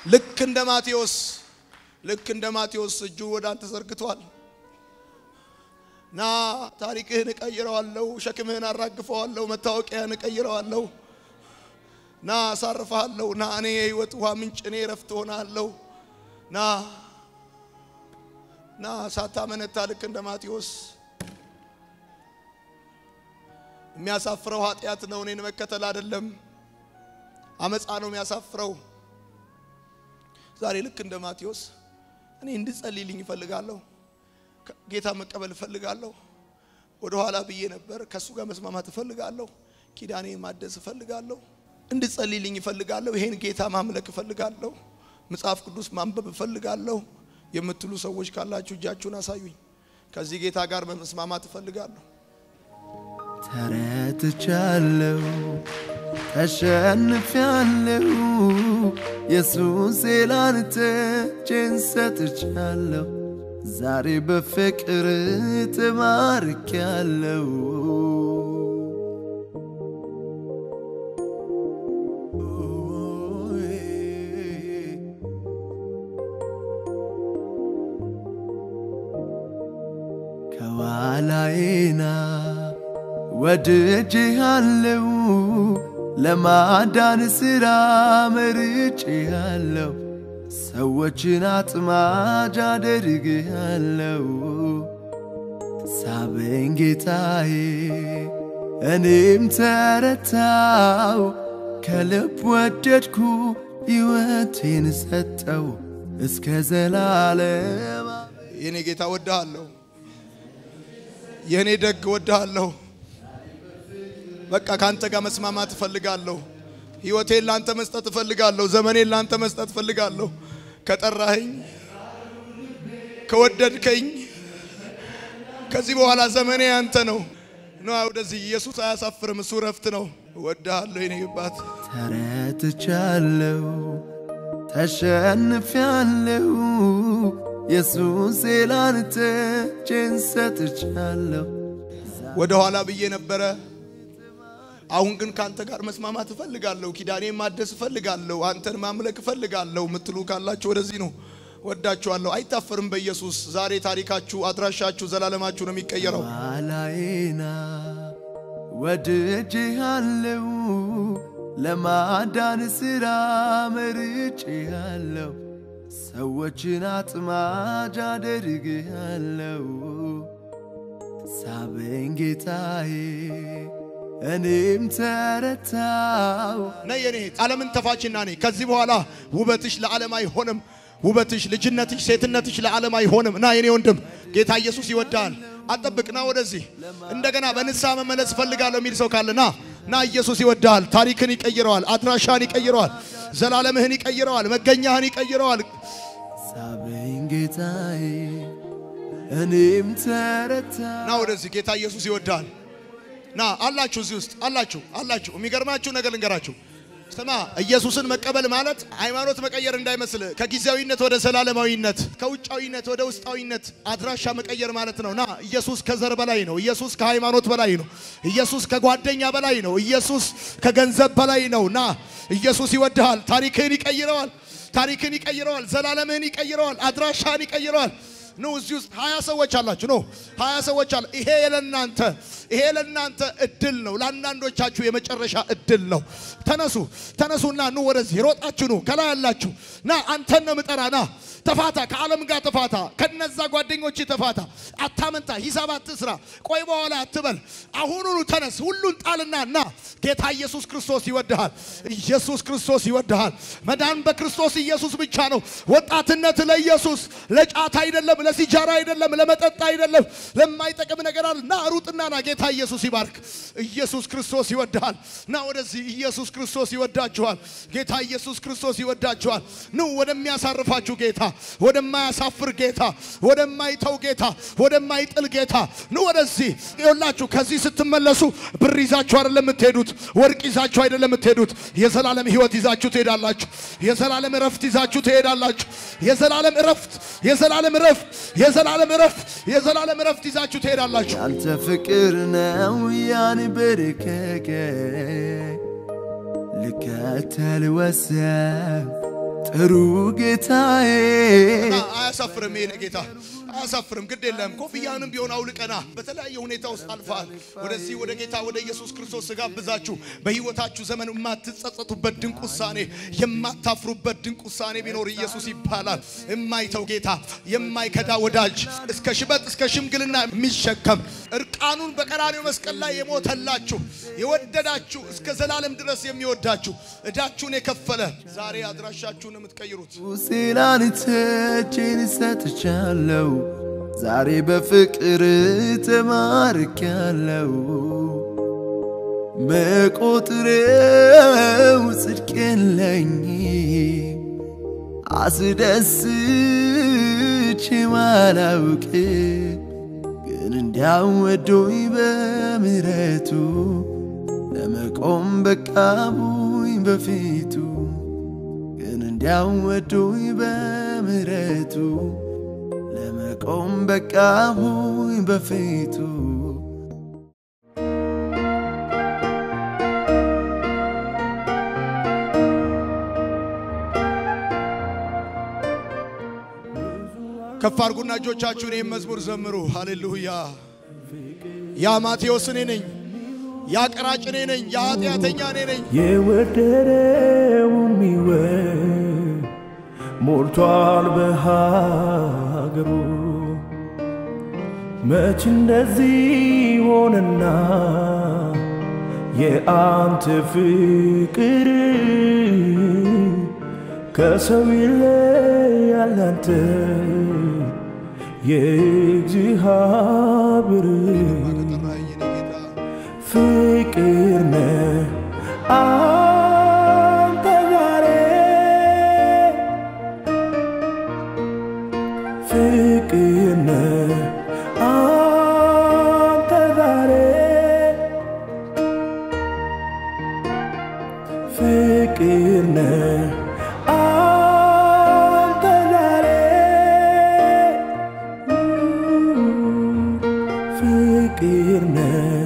ልክ እንደ ማቴዎስ ልክ እንደ ማቴዎስ እጁ ወደ አንተ ዘርግቷል። ና ታሪክህን እቀይረዋለሁ፣ ሸክምህን አራግፈዋለሁ፣ መታወቂያን እቀይረዋለሁ። ና አሳርፈሃለሁ። ና እኔ የህይወት ውሃ ምንጭ፣ እኔ እረፍት ሆናለሁ። ና ና ሳታመነታ ልክ እንደ ማቴዎስ የሚያሳፍረው ኃጢአት ነው፣ እኔን መከተል አይደለም። አመፃ ነው የሚያሳፍረው። ዛሬ ልክ እንደ ማቴዎስ እኔ እንድጸልይልኝ እፈልጋለሁ። ጌታ መቀበል እፈልጋለሁ። ወደ ኋላ ብዬ ነበር። ከእሱ ጋር መስማማት እፈልጋለሁ። ኪዳኔ ማደስ እፈልጋለሁ። እንድጸልይልኝ እፈልጋለሁ። ይሄን ጌታ ማምለክ እፈልጋለሁ። መጽሐፍ ቅዱስ ማንበብ እፈልጋለሁ የምትሉ ሰዎች ካላችሁ እጃችሁን አሳዩኝ። ከዚህ ጌታ ጋር መስማማት እፈልጋለሁ። ተረትቻለሁ፣ ተሸንፊያለሁ። ኢየሱስ ላንተ እጄን ሰጥቻለሁ። ዛሬ በፍቅር ተማርኪያለሁ። ከኋላዬና ወድጄሃለሁ፣ ለማዳን ሥራ መርጬሃለሁ። ሰዎችን አጥማጅ አደርግሃለሁ። ሳበኝ ጌታዬ፣ እኔም ተረታው። ከልብ ወደድኩ፣ ሕይወቴን ሰጠው እስከ ዘላለም። የኔ ጌታ ወድሃለሁ። የእኔ ደግ ወድሃለሁ። በቃ ከአንተ ጋር መስማማት እፈልጋለሁ። ህይወቴን ላንተ መስጠት እፈልጋለሁ። ዘመኔን ላንተ መስጠት እፈልጋለሁ። ከጠራኸኝ፣ ከወደድከኝ ከዚህ በኋላ ዘመኔ ያንተ ነው። ና ወደዚህ። ኢየሱስ አያሳፍርም። እሱ ረፍት ነው። እወድሃለሁ የኔ አባት። ተረትቻለሁ፣ ተሸንፊያለሁ። ኢየሱስ ላንተ እጄን ሰጥቻለሁ። ወደ ኋላ ብዬ ነበረ። አሁን ግን ከአንተ ጋር መስማማት እፈልጋለሁ። ኪዳኔን ማደስ እፈልጋለሁ። አንተን ማምለክ እፈልጋለሁ ምትሉ ካላችሁ ወደዚህ ነው። ወዳችኋለሁ። አይታፈርም በኢየሱስ ዛሬ ታሪካችሁ፣ አድራሻችሁ፣ ዘላለማችሁ ነው የሚቀየረው። ኋላዬና ወድጄሃለሁ፣ ለማዳን ሥራ መርጬሃለሁ። ሰዎችን አጥማጅ አደርግሃለሁ። ሳበኝ ጌታዬ፣ እኔም ተረታው። ነይ የኔ እህት፣ ዓለምን ተፋችና ነይ። ከዚህ በኋላ ውበትሽ ለዓለም አይሆንም። ውበትሽ፣ ልጅነትሽ፣ ሴትነትሽ ለዓለም አይሆንም። ና የኔ ወንድም፣ ጌታ ኢየሱስ ይወዳል። አጠብቅ፣ ና ወደዚህ። እንደገና በንስሐ መመለስ እፈልጋለሁ የሚል ሰው ካለ ና ና። ኢየሱስ ይወዳል። ታሪክን ይቀይረዋል። አድራሻህን ይቀይረዋል። ዘላለምህን ይቀይረዋል። መገኛህን ይቀይረዋል። ሳበኝ ጌታዬ፣ እኔም ተረታው። ና ወደዚህ። ጌታ ኢየሱስ ይወዳል። ና አላችሁ፣ እዚህ ውስጥ አላችሁ አላችሁ። የሚገርማችሁ ነገር ልንገራችሁ። ስማ፣ ኢየሱስን መቀበል ማለት ሃይማኖት መቀየር እንዳይመስል፣ ከጊዜያዊነት ወደ ዘላለማዊነት፣ ከውጫዊነት ወደ ውስጣዊነት አድራሻ መቀየር ማለት ነው። ና ኢየሱስ ከዘር በላይ ነው። ኢየሱስ ከሃይማኖት በላይ ነው። ኢየሱስ ከጓደኛ በላይ ነው። ኢየሱስ ከገንዘብ በላይ ነው። ና ኢየሱስ ይወድሃል። ታሪክህን ይቀይረዋል። ታሪክን ይቀይረዋል። ዘላለምህን ይቀይረዋል። አድራሻህን ይቀይረዋል። ኑ እዚህ ውስጥ ሀያ ሰዎች አላችሁ። ኖ ሀያ ሰዎች አለ። ይሄ ለናንተ ይሄ ለናንተ እድል ነው። ለአንዳንዶቻችሁ የመጨረሻ እድል ነው። ተነሱ ተነሱና ኑ ወደዚህ ሮጣችሁ ኑ። ከላይ ያላችሁ ና አንተን ነው ምጠራ። ና ተፋታ፣ ከዓለም ጋር ተፋታ፣ ከነዛ ጓደኞች ተፋታ። አታመንታ፣ ሂሳብ አትስራ፣ ቆይ በኋላ አትበል። አሁኑኑ ተነስ፣ ሁሉን ጣልና ና። ጌታ ኢየሱስ ክርስቶስ ይወድሃል። ኢየሱስ ክርስቶስ ይወድሃል። መዳን በክርስቶስ ኢየሱስ ብቻ ነው። ወጣትነት ለኢየሱስ ለጫት አይደለም፣ ለሲጃራ አይደለም፣ ለመጠጥ አይደለም፣ ለማይጠቅም ነገር አለ። ና ሩጥና ና። ጌታ ኢየሱስ ይባርክ። ኢየሱስ ክርስቶስ ይወድሃል። ና ወደዚህ። ኢየሱስ ክርስቶስ ይወዳችኋል። ጌታ ኢየሱስ ክርስቶስ ይወዳችኋል። ኑ ወደሚያሳርፋችሁ ጌታ፣ ወደማያሳፍር ጌታ፣ ወደማይተው ጌታ፣ ወደማይጥል ጌታ ኑ ወደዚህ። ይኸውላችሁ ከዚህ ስትመለሱ ብር ይዛችሁ አይደለም የምትሄዱት፣ ወርቅ ይዛችሁ አይደለም የምትሄዱት። የዘላለም ሕይወት ይዛችሁ ትሄዳላችሁ። የዘላለም እረፍት ይዛችሁ ትሄዳላችሁ። የዘላለም እረፍት፣ የዘላለም እረፍት፣ የዘላለም እረፍት፣ የዘላለም እረፍት ይዛችሁ ትሄዳላችሁ። ያንተ ፍቅር ነው ያንበረከከ ልከተል ወሰን ጥሩ ጌታዬ እና አያሳፍርም። ይሄን ጌታ አያሳፍርም። ግድ የለም ኮፍያንም ቢሆን አውልቀና በተለያየ ሁኔታ ውስጥ አልፋል። ወደዚህ ወደ ጌታ ወደ ኢየሱስ ክርስቶስ ስጋብዛችሁ በሕይወታችሁ ዘመን የማትጸጸቱበት ድንቅ ውሳኔ፣ የማታፍሩበት ድንቅ ውሳኔ ቢኖር ኢየሱስ ይባላል። የማይተው ጌታ፣ የማይከዳ ወዳጅ፣ እስከ ሽበት እስከ ሽምግልና የሚሸከም እርቃኑን በቀራኔው መስቀል ላይ የሞተላችሁ የወደዳችሁ እስከ ዘላለም ድረስ የሚወዳችሁ እዳችሁን የከፈለ ዛሬ አድራሻችሁን የምትቀይሩት ሲላንተ እጄን ሰጥቻለሁ ዛሬ በፍቅር ተማርኪያለሁ መቆጥረው ጽድቅ የለኝ አስደስቼ ማላውቅ ግን እንዲያወዶኝ በምሕረቱ ለመቆም በቃቡኝ በፊቱ ግን እንዲያወዶኝ በምሕረቱ ለመቆም በቃቡኝ በፊቱ ከፍ አድርጉና እጆቻችሁን ይህም መዝሙር ዘምሩ። ሃሌሉያ። ያ ማቴዎስ እኔ ነኝ፣ ያ ቀራጭ እኔ ነኝ፣ ያ ኃጢአተኛ እኔ ነኝ። የወደደው የሚወድ ሞልቷል በሀገሩ። መች እንደዚህ ሆነና የአንተ ፍቅር ከሰው ይለያል አንተ የእግዚአብሔር ጠራኸኝ የኔ ጌታ ፍቅር ነህ አንተ ዛሬ ፍቅር ነህ አንተ ዛሬ ፍቅር ነህ አንተ ዛሬ ፍቅር ነህ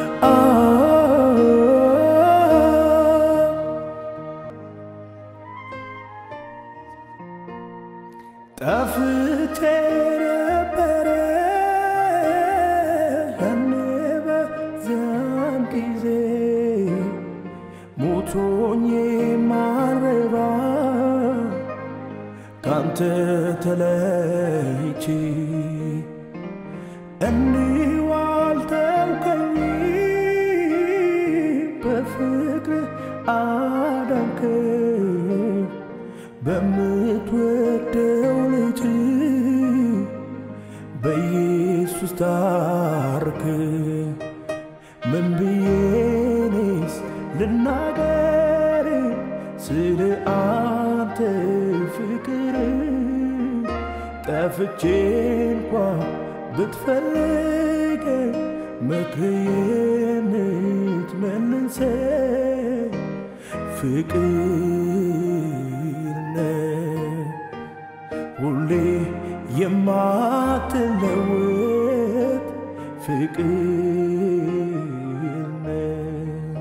ጠፍቼ ነበረ ያኔ በዚያን ጊዜ ሞቶኝ ማረባ ካንተ ተለይቼ እንዲሁ አልተውከኝ በፍቅር አዳንከኝ በምትወደው ልጅ በኢየሱስ ታርክ ምን ብዬኔስ ልናገር ስለ አንተ ፍቅር ጠፍቼ እንኳ ብትፈልግ መክሬን ትመልሰ ፍቅር ነህ ሁሌ የማትለወጥ ፍቅር ነህ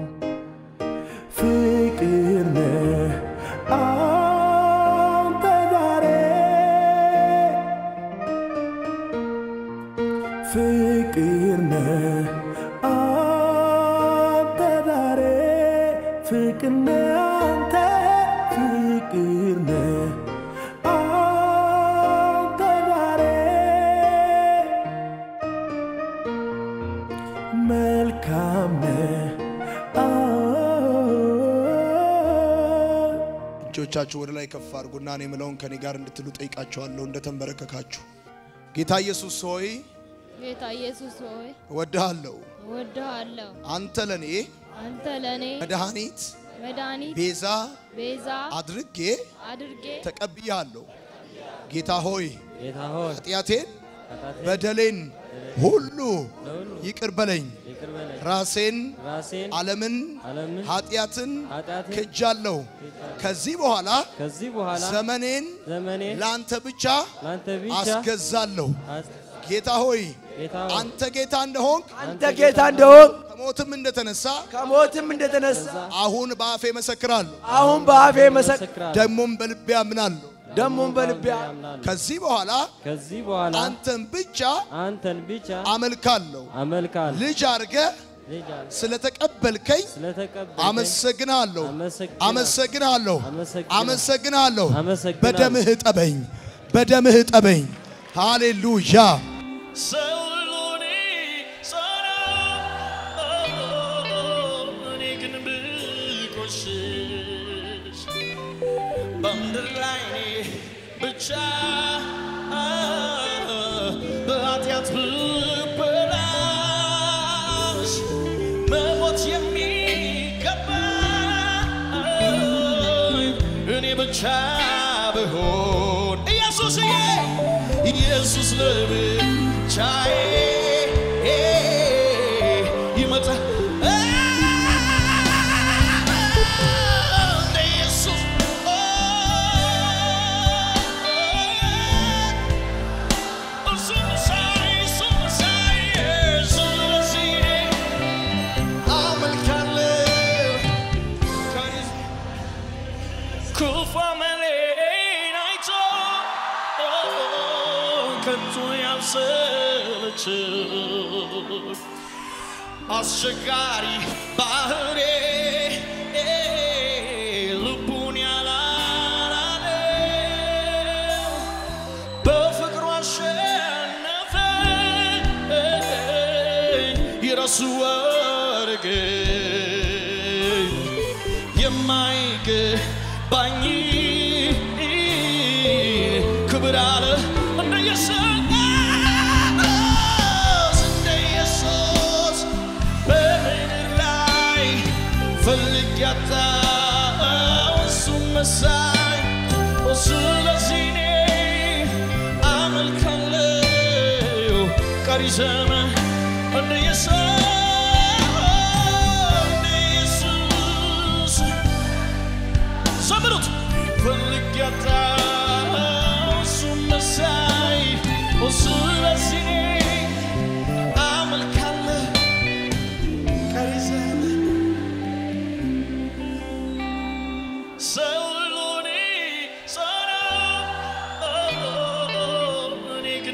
ፍቅር ነህ አንተ ዛሬ ፍቅር ነህ አንተ ዛሬ ፍቅር ነህ አንተ ፍቅር ነህ አንተ ዛሬ መልካም ነህ እጆቻችሁ ወደ ላይ ከፍ አድርጉና እኔ የምለውን ከኔ ጋር እንድትሉ ጠይቃችኋለሁ። እንደተንበረከካችሁ ጌታ ኢየሱስ ሆይ ጌታ ኢየሱስ ሆይ እወድሃለሁ። እወድሃለሁ። አንተ ለኔ አንተ ለእኔ መድኃኒት መድኃኒት ቤዛ ቤዛ አድርጌ አድርጌ ተቀብያለሁ። ጌታ ሆይ ጌታ ሆይ ኃጢአቴን ኃጢአቴን በደሌን ሁሉ ለሁሉ ይቅር በለኝ። ይቅር በለኝ። ራሴን ራሴን ዓለምን ዓለምን ኃጢአትን ኃጢአትን ክጃለሁ። ከዚህ በኋላ ከዚህ በኋላ ዘመኔን ዘመኔን ለአንተ ብቻ ለአንተ ብቻ አስገዛለሁ። አስ- ጌታ ሆይ ጌታ ሆይ አንተ ጌታ እንደሆንክ አንተ ጌታ እንደሆን ከሞትም እንደተነሳ ከሞትም እንደተነሳ አሁን በአፌ መሰክራለሁ፣ አሁን በአፌ መሰክ መሰክራለሁ። ደግሞም በልቤ አምናለሁ። ደሞም በልቤ ያምናለሁ። ከዚህ በኋላ ከዚህ በኋላ አንተን ብቻ አንተን ብቻ አመልካለሁ። አመልካለሁ። ልጅ አድርገህ ልጅ አለ ስለተቀበልከኝ ስለተቀበልከኝ አመሰግናለሁ፣ አመሰግናለሁ። አመሰግናለሁ፣ አመሰግናለሁ። አመሰግናለሁ። አመሰግናለሁ። በደምህ ጠበኝ፣ በደምህ ጠበኝ። ሃሌሉያ። ሰውሉኒ ጸና እኔ ግን ብቆሽሽ በምድር ላይ እኔ ብቻ በኃጢአት ብበላሽ መሞት የሚገባኝ እኔ ብቻ ብሆን ኢየሱስዬ ኢየሱስ ለብቻዬ ይመጣ እንደ ኢየሱስ እሱ መሳይ እሱ መሳይ ስለዚህ አመልካለሁ ክፉ አመሌን አይቶ ከቶ ያልሰለቸው አስቸጋሪ ባህሬ ልቡን ያላላለው በፍቅሩ አሸነፈኝ የራሱ አረገኝ የማይገባኝ ክብር አለ እንደ ኢየሱስ እንደ ኢየሱስ በምድር ላይ ፈልግ ያጣው እሱ መሳይ ስለዚህ እኔ አመልካለሁ ቀሪ ዘመን እንደ ኢየሱስ እንደ ኢየሱስ ዘምሩት ፈልግ ያጣው እሱ መሳይ ስለዚህ እኔ አመልካለሁ ቀሪ ዘመን ሰውሉኒ ጸና እኔ ግን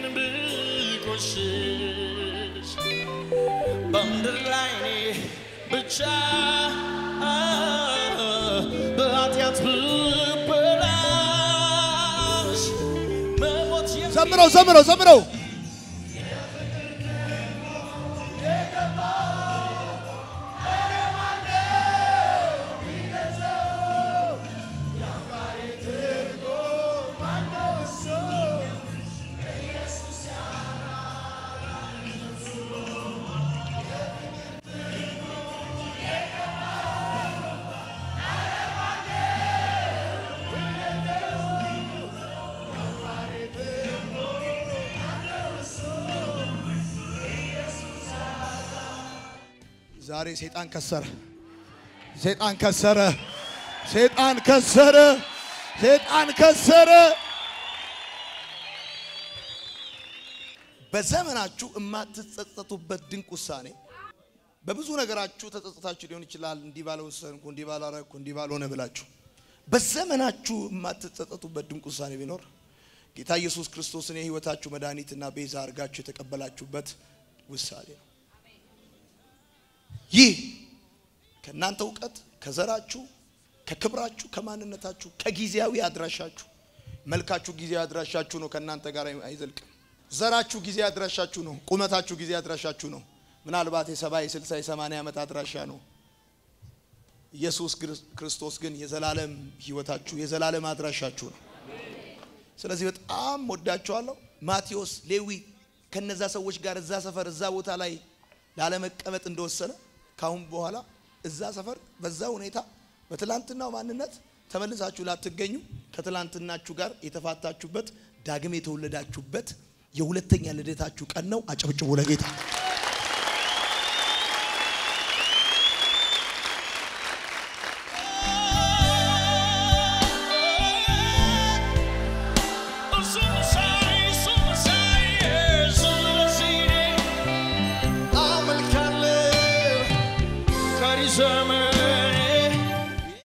ብቆሽሽ በምድር ላይ እኔ ብቻ በኃጢአት ብበላሽ መሞት የሚ- ዘምረው ዘምረው ዘምረው። ዛሬ ሰይጣን ከሰረ፣ ሰይጣን ከሰረ፣ ሰይጣን ከሰረ፣ ሰይጣን ከሰረ። በዘመናችሁ የማትጸጸቱበት ድንቅ ውሳኔ በብዙ ነገራችሁ ተጸጽታችሁ ሊሆን ይችላል። እንዲህ ባልወሰንኩ፣ እንዲህ ባላረግኩ፣ እንዲህ ባልሆነ ብላችሁ በዘመናችሁ የማትጸጸቱበት ድንቅ ውሳኔ ቢኖር ጌታ ኢየሱስ ክርስቶስን የሕይወታችሁ መድኃኒትና ቤዛ አድርጋችሁ የተቀበላችሁበት ውሳኔ ነው። ይህ ከእናንተ እውቀት፣ ከዘራችሁ፣ ከክብራችሁ፣ ከማንነታችሁ፣ ከጊዜያዊ አድራሻችሁ መልካችሁ ጊዜያዊ አድራሻችሁ ነው። ከእናንተ ጋር አይዘልቅም። ዘራችሁ ጊዜ አድራሻችሁ ነው። ቁመታችሁ ጊዜ አድራሻችሁ ነው። ምናልባት የሰባ የስልሳ የሰማንያ ዓመት አድራሻ ነው። ኢየሱስ ክርስቶስ ግን የዘላለም ህይወታችሁ የዘላለም አድራሻችሁ ነው። ስለዚህ በጣም ወዳችኋለሁ። ማቴዎስ፣ ሌዊ ከነዛ ሰዎች ጋር እዛ ሰፈር እዛ ቦታ ላይ ላለመቀመጥ እንደወሰነ ካሁን በኋላ እዛ ሰፈር በዛ ሁኔታ በትላንትናው ማንነት ተመልሳችሁ ላትገኙ ከትላንትናችሁ ጋር የተፋታችሁበት ዳግም የተወለዳችሁበት የሁለተኛ ልደታችሁ ቀን ነው። አጨብጭቡ ለጌታ። እሱ መሳይ እሱ መሳይ ስለዚህ እኔ ዘመን